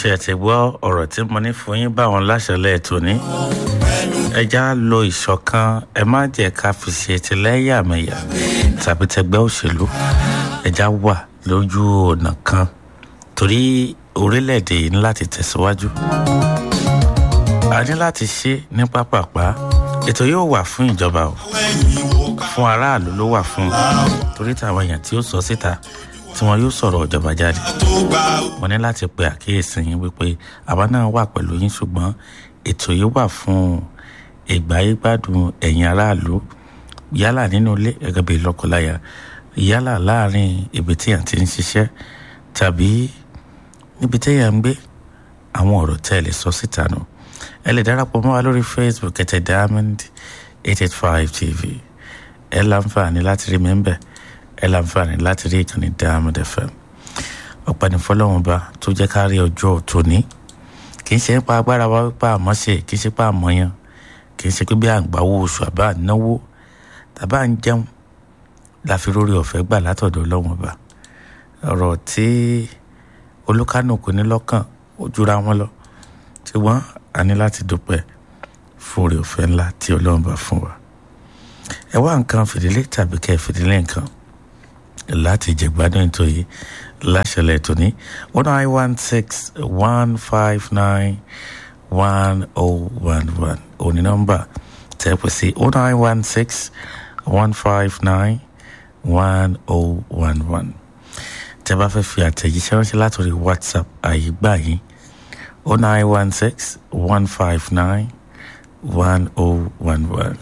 ṣe ti gbọ́ ọ̀rọ̀ tí mo ní fún yín báwọn láṣẹlẹ̀ tòní ẹja lo ìṣọ̀kan ẹ má jẹ́ ká fi ṣe tìlẹ́yàmẹ̀yà tàbí tẹgbẹ́ òṣèlú ẹja wà lójú ọ̀nà kan torí orílẹ̀-èdè yìí ní láti tẹ̀síwájú a ní láti ṣe ní pápápá ètò yóò wà fún ìjọba o fún aráàlú ló wà fún torí táwọn èèyàn tí ó sọ síta tí wọn yóò sọ̀rọ̀ ìjọba jáde mo ní láti pe àkíyèsí yín wípé àwa náà wà pẹ̀lú yín ṣùgbọ́n ètò yìí wà fún ìgbáyégbádùn ẹ̀yin aráàlú yálà nínú ilé gẹ́gẹ́ bí lọ́kọláya yálà láàrin ibi tí yàn ti ń ṣiṣẹ́ tàbí níbi tí yàn ń gbé àwọn ọ̀rọ̀ tẹ́ ẹ lè sọ síta nù ẹ lè darapọ̀ mọ́ wa lórí facebook ẹ̀tẹ̀ diamond eight eight five tv ẹ láǹfààní láti rí mi ń bẹ̀ ẹ láǹfààní láti rí ìkànnì diamond fm ọ̀pẹ̀ni fọlọ́run bá tó jẹ́ ká rí ọjọ́ tòní kì í ṣe nípa agbára wa wípé àmọ́ ṣe kì í ṣe pé àmọ́ yan kì í ṣe pé bí à ń gbàwó oṣù àbá náwó tàbá ń jẹun la fi rórí ọ̀fẹ́ gbà látọ̀dọ̀ ọlọ́run ọba ọ̀rọ̀ tí olúkánùkù ní lọ́kàn ó jura wọn lọ ṣùgbọ́n a ní láti dúpẹ́ fún orí ọ̀fẹ́ ńlá tí ọlọ́run bá fún wa ẹ wá nǹkan fìdílé tàbí kẹ́ fìdílé nǹkan láti jẹ̀gbádùn ètò yìí láṣẹlẹ̀ ètò ní one nine one six one five nine one oh one one òní nọ́mbà tẹ́ pè sí one nine one six one five nine one oh one one tẹ́ bá fẹ́ fi àtẹ̀jíṣẹ́ ránṣẹ́ látòrí whatsapp àyè gbà yín oh nine one six one five nine one oh one one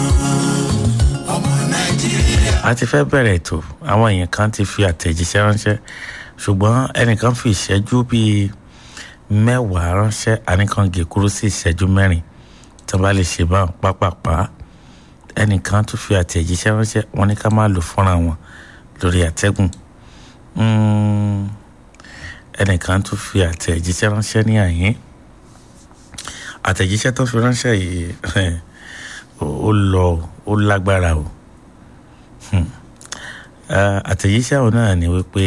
a ti fẹ́ bẹ̀rẹ̀ ètò àwọn èèyàn kan ti fi àtẹ̀jíṣẹ́ ránṣẹ́ ṣùgbọ́n ẹnìkan fi ìṣẹ́jú bíi mẹ́wàá ránṣẹ́ àníkan gé kúrú sí ìṣẹ́jú mẹ́rin tí wọ́n bá lè ṣe báwọn pápápá ẹnìkan tún fi àtẹ̀jíṣẹ́ ránṣẹ́ wọ́n ní ká má lò fúnra wọn lórí àtẹ́gùn ẹnìkan tún fi àtẹ̀jíṣẹ́ ránṣẹ́ ní àyín àtẹ̀jíṣẹ́ tó fi ránṣẹ́ yìí ó lọ ó lágbára o àtẹ̀jíṣẹ́ òun náà ni wípé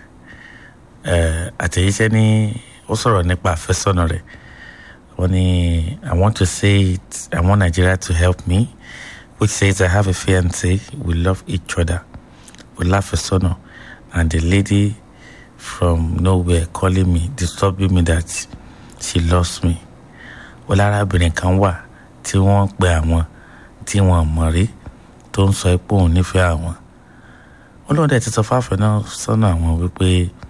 àtẹ̀jíṣẹ́ ní ó sọ̀rọ̀ nípa àfẹ́sọ́nà rẹ̀ wọ́n ní i want to say it i want nigeria to help me which says i have a fiance we love each other we láfẹ́sọ́nà and the lady from nowhere calling me disturbing me that she lost me wọ́n lárábìnrin kan wà tí wọ́n pe àwọn tí wọ́n mọ̀ rí tó ń sọ pé òun nífẹ̀ẹ́ àwọn wọn lóun dẹ̀ ti sọ fáfẹ́ náà sọ́nà àwọn wípé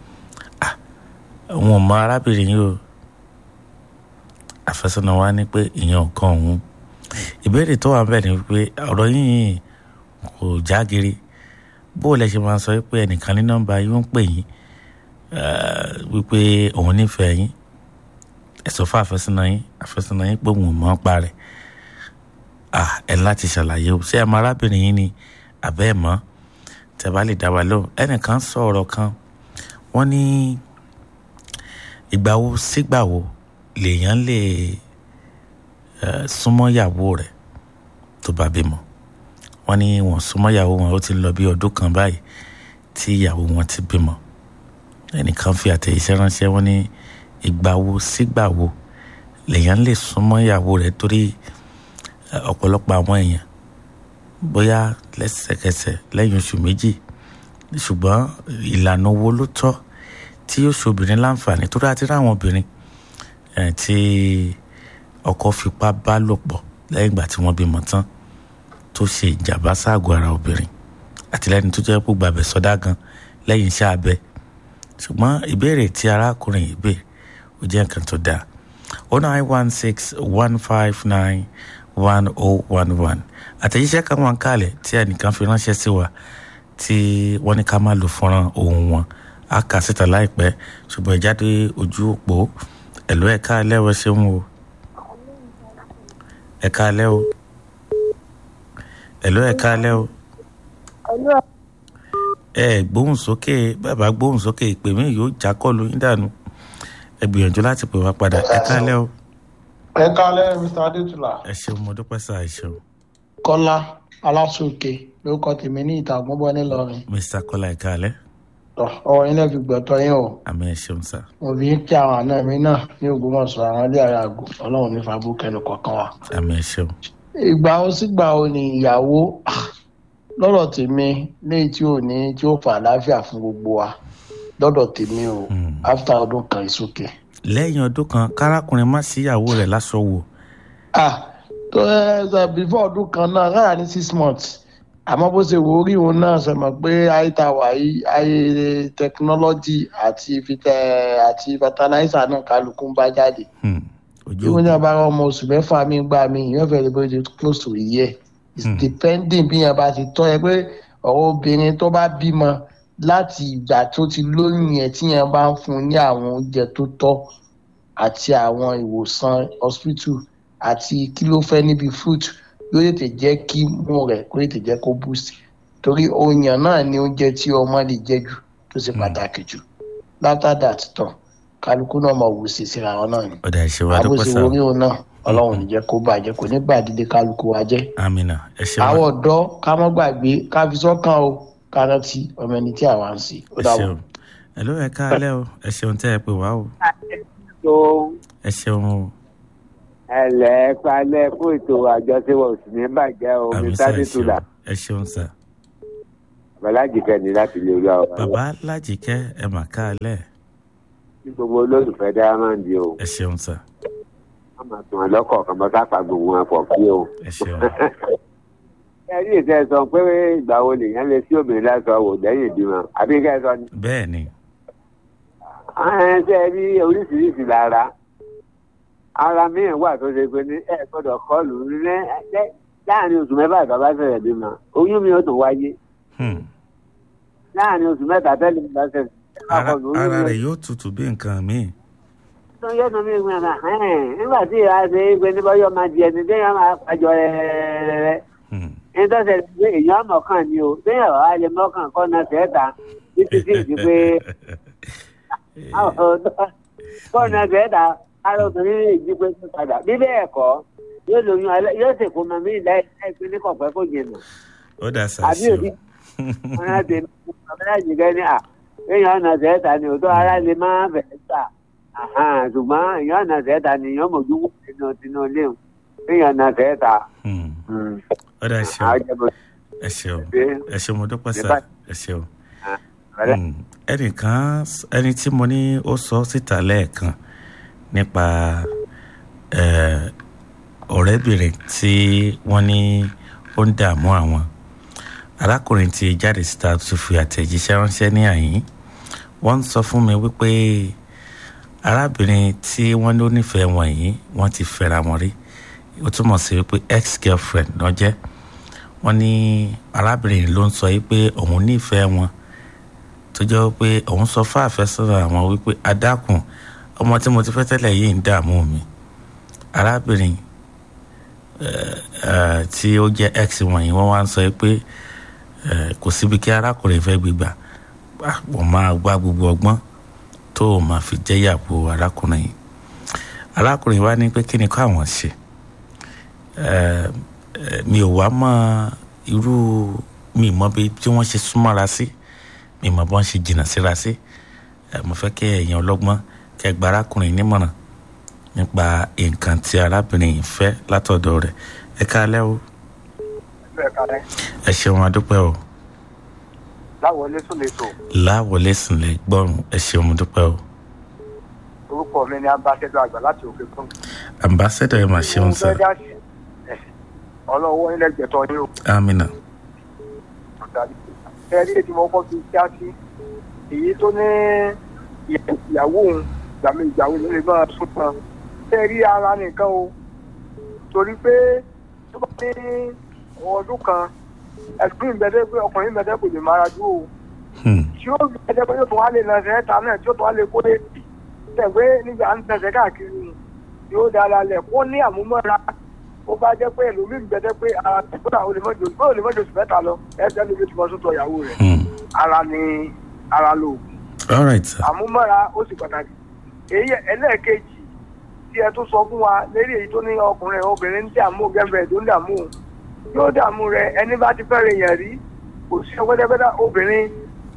àwọn ọmọ arábìnrin yìí o àfẹ́sọ́nà wa ní pé ìyẹn ọ̀kan òun ìbéèrè tó wà bẹ́ẹ̀ ni wípé ọ̀rọ̀ yìí kò jágere bó o lẹ ṣe máa sọ pé ẹnìkan ní nọ́mbà yìí ń pè yín wípé òun nífẹ̀ẹ́ yín ẹ̀sọ́ fún àfẹ́sọ́nà yín àfẹ́sọ́nà yín pé òun ò mọ̀ ń parẹ́ ẹ láti ṣàlàyé o ṣé ẹ mọ arábìnrin yín ni àbẹ́ ẹ̀ mọ́ tẹ bá lè dá wa lóhùn ẹnìkan sọ ọ̀rọ̀ kan wọ́n ní ìgbà wo sígbà wo lèèyàn lè súnmọ́ ìyàwó rẹ̀ tó bá bímọ wọ́n ní wọ́n súnmọ́ ìyàwó wọn ó ti lọ bí ọdún kan báyìí tí ìyàwó wọn ti bímọ ẹnìkan fi àtẹ̀yẹsẹ́ ránṣẹ́ wọ́n ní ìgbà wo sígbà wo lèèyàn lè súnmọ́ ìyàwó rẹ̀ torí ọ̀pọ̀lọpọ̀ àwọn èèyàn bóyá lẹ́sẹ̀kẹsẹ̀ lẹ́yìn oṣù méjì ṣùgbọ́n ìlànà owó ló tọ́ tí yóò ṣobìnrin láǹfààní tó dáa ti ráwọn obìnrin tí ọkọ fipá bá lò pọ̀ lẹ́yìn ìgbà tí wọ́n bímọ tán tó ṣe ìjàmbá sáàgọ́ ara obìnrin àtìlẹ́yìn tó jẹ́ pé gbàbẹ̀ sọdá gan lẹ́yìn iṣẹ́ abẹ ṣùgbọ́n ìbéèrè tí arákùnrin yìí béèrè ó jẹ́ nǹkan tó dáa oh nine one six one five nine one oh one one àtẹ̀jíṣẹ́ kan wọn kálẹ̀ tí ẹnìkan fi ránṣẹ́ sí wa tí wọ́n ní ká má lò fọ́nrán ohun wọn á kà síta láìpẹ́ ṣùgbọ́n ìjáde ojú òpó ẹ̀lú ẹ̀ka alẹ́ wọ́n ṣe ń wo ẹ̀ka alẹ́ o ẹ̀lú ẹ̀ka alẹ́ o ẹ gbóhùn sókè bàbá gbóhùn sókè ìpè mí yóò já kọlu yín dànù ẹ gbìyànjú láti pè wá padà ẹ̀ka alẹ́ o. ẹ̀ka alẹ́ mr adétúlá. ẹ ṣeun mo dúpẹ́ sáà ẹ ṣeun. kọ́lá aláṣọkè lórúkọ tèmi ní ìta àgbọ̀nbọ̀ nílọrin. mr kọ́lá ẹ̀ka alẹ́. tọ ọwọ́ yín náà fi gbọ̀tọ̀ yín o àmì ẹ ṣeun sà mo fi ń kí àwọn àna mi náà ní ògbómọ̀ṣọ́ àwọn ilé ara àgọ́ ọlọ́run ní fàbú kẹnu kọ̀ọ̀kan wa. àmì ẹ ṣeun ìgbà ó sígbà ó ní ìyàwó ah, lọ́dọ̀ tèmi léyìí tí ò ní tí ó fà àlàáfíà fún gbogbo wa lọ́dọ̀ tèmi o Hmm. after ọdún kan ìsókè. lẹ́yìn ọdún kan kárákùnrin má síyàwó rẹ̀ láṣọ wò ah tó ẹ ṣe before ọdún kan náà rárá ní six months àmọ́ bó ṣe wò ó rí òun náà ṣe mọ̀ pé ayé ta wà yìí ayé tẹkinọ́lọ́jì àti fitẹ àti fertilizer náà kálukú ń bá jáde Hmm. ojú bí wọ́n ní abára ọmọ oṣù mẹ́fà mi gbà mí ìyẹn fẹ́ẹ́ lè bóde close to a year it's Hmm. depending bí yẹn bá ti tọ́ ẹ pé ọ̀rọ̀ obìnrin tó bá bímọ láti ìgbà tó ti lóyún yẹn tí yẹn bá ń fún un ní àwọn oúnjẹ tó tọ́ àti àwọn ìwòsàn hospital àti kí ló fẹ́ níbi fruit yóò tètè jẹ́ kí mú rẹ̀ kó tètè jẹ́ kó boost torí oyan náà ni oúnjẹ tí ọmọ lè jẹ jù tó ṣe Hmm. pàtàkì jù after that tán kálukú náà máa wù sí síra wọn náà ni ọ̀dà ìṣèwà dúpẹ́ àbòsí sà orí òun náà ọlọ́run ní jẹ́ kó bàjẹ́ kò ní gbàdídé kálukú wa jẹ́. amina ẹ ṣeun àwọn ọ̀dọ́ ká mọ́ gbàgbé ká fi sọ́kàn o ká rántí ọmọ ẹni tí àwa ń sí. ó ẹ dàbọ̀. ṣeun ẹ ló ẹ káalẹ́ o ẹ ṣeun tẹ́ ẹ pè wá o tó ẹ ṣeun o ẹlẹ́ palẹ̀ fún ètò àjọṣepọ̀ òsì ní bàjẹ́ o àmì mi sà sáré ẹ ṣeun tula ẹ ṣeun sà bàlájì kẹ́ni láti lè rí àwọn bàbá lájìkẹ́ ẹ mà káalẹ́ ní gbogbo olólùfẹ́ diamond o ẹ ṣeun sà wọ́n máa tún wọn lọ́kọ̀ọ̀kan bọ́ sápá gbogbo wọn pọ̀ kí o. ẹ ṣeun ẹ rí ìṣe sọ pé ìgbà wo lèèyàn lè sí obìnrin lásán wò lẹ́yìn ìbímọ àbí kẹ́ ẹ sọ ni. bẹ́ẹ̀ ni ẹ ṣe rí oríṣiríṣi lára ara míì wà tó ṣe pé ní ẹ gbọ́dọ̀ kọlù ní láàrin oṣù mẹ́fà tó bá ṣẹ̀ṣẹ̀ bímọ oyún mi ó tún wáyé Hmm. láàrin oṣù mẹ́ta tẹ́lẹ̀ mi bá ṣẹ̀ṣẹ̀ ara ara rẹ̀ yóò tutù bí nǹkan míì tó yẹ tó mi gbìn náà nígbà tí ìyá ṣe é gbé ní bọ́yọ̀ máa di ẹni téèyàn máa pàjọ rẹ̀ Hmm. ní tó ṣe pé èèyàn mọ̀kàn ni o téèyàn wà á lè mọ̀kàn kọ́ náà tẹ́ẹ̀ta títí tí ì di pé kọ́ náà tẹ́ẹ̀ta ara obìnrin lè jí pé tó padà bí bẹ́ẹ̀ kọ́ yóò lóyún alẹ́ yóò sì kó mọ̀mí láìpẹ́ ní kọ̀pẹ́ kò jìnnà ó dà sà àbí ṣeun òbí wọn á tẹ̀ ọ̀bẹ láti gẹ́ ní à èèyàn ọ̀nà tẹ́ẹ̀ta ni òótọ́ ara lè má bẹ̀ẹ́ sà ṣùgbọ́n èèyàn ọ̀nà tẹ́ẹ̀ta ni èèyàn mọ̀jú wù nínú tinú léwu èèyàn ọ̀nà tẹ́ẹ̀ta. Hmm. ó dà ṣeun àjẹbọ̀ ẹ ṣeun ṣe ẹ ṣeun mo dúpẹ́ sà Bye. ẹ ṣeun. ọ̀rẹ́. Hmm. ẹnìkan ẹni tí mo ní ó sọ síta lẹ́ẹ̀kan nípa eh, ọ̀rẹ́bìnrin tí wọ́n ní ó ń dààmú àwọn arákùnrin tí jáde síta tó fi àtẹ̀jíṣẹ́ ránṣẹ́ ní àyín wọ́n ń sọ fún mi wípé arábìnrin tí wọ́n ló nífẹ̀ẹ́ wọn yìí wọ́n ti fẹ́ra wọn rí ó túmọ̀ sí wípé ex girlfriend náà jẹ́ wọ́n ní arábìnrin ló ń sọ yìí pé òun nífẹ̀ẹ́ wọn tó jẹ́ pé òun sọ fún àfẹ́sọ́nà àwọn wípé adákùn ọmọ tí mo ti fẹ́ tẹ́lẹ̀ yìí ń dààmú mi arábìnrin eh, eh, tí ó jẹ́ ex wọ̀nyí wọ́n wá ń sọ pé eh, kò síbi kí arákùnrin fẹ́ gbégbà Ah, wọ́n máa gbá gbogbo ọgbọ́n tó o máa fi jẹ́yàwó arákùnrin yìí arákùnrin wa ní pé kí ni kó àwọn ṣe Eh, eh, mi ò wá mọ irú mi mọ bí tí wọ́n ṣe súnmọ́ra sí. Si mi mọ bọ́n ṣe jìnnà síra sí ẹ mo fẹ́ kí ẹ̀yin ọlọ́gbọ́n kẹ́ gba arákùnrin nímọ̀ràn nípa nǹkan tí arábìnrin yìí fẹ́ látọ̀dọ̀ rẹ̀ ẹ káalẹ́ o ẹ ṣeun adúpẹ́ o láwọlé sùn lẹ́tọ̀ láwọlé sùnlẹ̀ gbọ́rùn ẹ ṣeun adúpẹ́ o orúkọ mi ni ambassador àgbà láti òkè fún. ambassador ẹ mà ṣeun sá ọlọ́wọ́ ilẹ̀ gbẹ̀tọ̀ ni ó amina dàbí. ẹ̀rí ètò ìmọ̀ọ́kọ́ fi já sí èyí tó ní ìyàwó òun gbàmí ìyàwó ló lè máa sún tán. ẹ̀rí ara nìkan o torí pé tó bá ní ọdún kan ẹ̀sùn ìbẹ̀dẹ́ pé ọkùnrin ìbẹ̀dẹ́ kò lè mára dúró o Hmm. tí ó fi ẹjẹ pé yóò tún wá lè nà ẹsẹ̀ ẹ̀ta náà tí ó tún wá lè kó lè bì tẹ̀gbé nígbà ń tẹ̀sẹ̀ káàkiri ni yóò dára lẹ̀ kó ní àmúmọ́ra ó bá jẹ́ pé ẹlòmíì gbẹdẹ́ pé ara tẹ̀gbọ́n àwọn olèmọ́jọ ó lè mọ́jọ oṣù mẹ́ta lọ ẹ̀sẹ̀ ló ti mọ sótò ìyàwó rẹ̀ Hmm. ara ni ara lò all right sir àmúmọ́ra ó sì pàtàkì èyí ẹlẹ́ẹ̀kejì tí ẹ tún sọ fún wa lérí èyí tó ní ọkùnrin obìnrin ń dààmú gẹ́gẹ́ tó ń dààmú yóò dààmú rẹ ẹni bá ti fẹ́rẹ̀ yẹn rí kò sí ọgbẹ́dẹ́gbẹ́dá obìnrin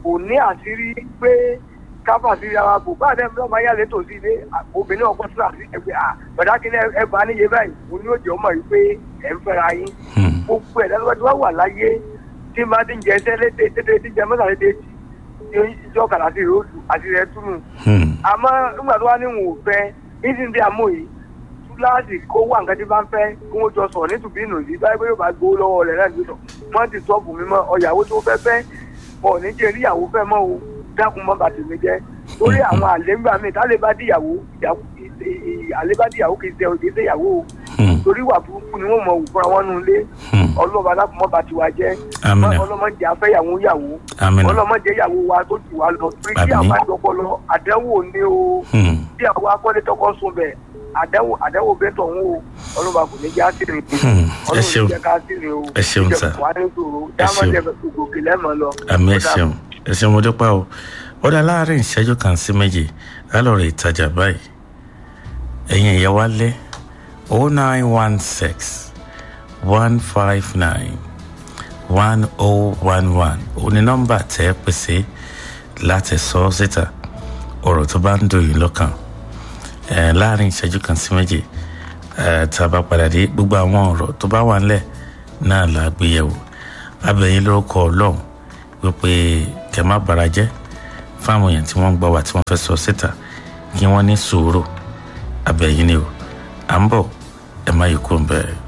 kò ní àṣírí pé káfà sí ara kò bá àdé ọmọ ayé àlẹ́ tòsí ilé obìnrin ọkọ sí àti ẹgbẹ́ à bàdá kí ẹ bá níye báyìí mo ní òjò ọmọ yìí pé ẹ ń fẹ́ra yín gbogbo ẹ̀ lọ́wọ́ wà láyé tí máa ti ń jẹ ẹsẹ́ lédè tètè tí jẹ mọ́tà lédè tí ìjọ kàrà sí ròdù àti rẹ̀ túnú. àmọ́ nígbà tó wá ní wọn ò fẹ́ nísìnyí tí a mọ̀ yìí túláàsì kó wà nǹkan tí bá ń fẹ́ kí wọ́n jọ sọ̀rọ̀ nítùbí nù sí báyìí pé yóò bá gbowó lọ́wọ́ rẹ̀ náà lóṣọ̀ wọ́n ti sọ́ọ̀bù mi mọ́ ọ̀yàwó tó fẹ́ fẹ́ ọ̀ ní jẹ́ ríyàwó fẹ́ mọ́ o dákun mọ́ bàtì mi jẹ́ torí àwọn àlégbà mi tálẹ́ bá díyàwó àlẹ́ bá díyàwó kì í ṣe òde ìyàwó o torí wà burúkú ni wọ́n mọ̀ wù fúnra wọn nù lé ọlọ́ba dákun mọ́ bàtì wa jẹ́ ọlọ́mọdé afẹ́yàwó yàwó ọlọ́mọdé yàwó wa tó jù wá lọ torí tí àwọn àjọpọ̀lọ àdẹ́wò ni o tí àwọn akọ́lé tọkọ sùn bẹ̀ àdẹ́wò àdẹ́wò bẹ́ẹ̀ tọ̀ ń wò ọlọ́ba kò ní já sí rìn ọlọ́run jẹ́ ká sí rìn o ẹ ṣeun sá ẹ ṣeun àmì ẹ ṣeun ẹ ṣeun mo dúpẹ́ o ó dá láàárín ìṣẹ́jú kan sí méjì lálọ́rọ̀ ìtajà báyìí ẹ̀yin ìyá wa lé o nine one six one five nine one o one one ó ní nọ́mbà tẹ́ ẹ pèsè láti sọ ọ́ síta ọ̀rọ̀ tó bá ń dùn yín lọ́kàn láàárín ìṣẹ́jú kan sí méjì tá a bá padà dé gbogbo àwọn ọ̀rọ̀ tó bá wà ńlẹ̀ náà là á gbé yẹ̀wò abẹ́yìn lórúkọ ọlọ́run wípé kẹ́ má bara jẹ́ fáwọn èèyàn tí wọ́n ń gbọ́ wá tí wọ́n fẹ́ sọ síta kí wọ́n ní sùúrù abẹ́yìn ni o à ń bọ̀ ẹ má yí kó ń bẹ́ẹ̀.